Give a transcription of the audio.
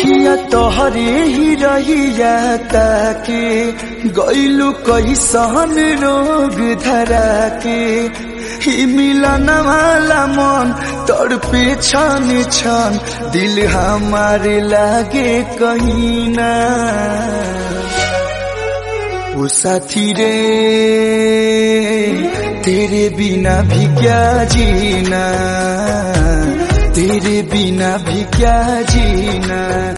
अखिया तोहरे ही रहिया ताके गैलू कैसन रोग धरा के ही मिलन वाला मन तड़पे छन छन दिल हमारे लागे कहीं ना ओ साथी रे तेरे बिना भी क्या जीना तेरे बिना भी क्या जीना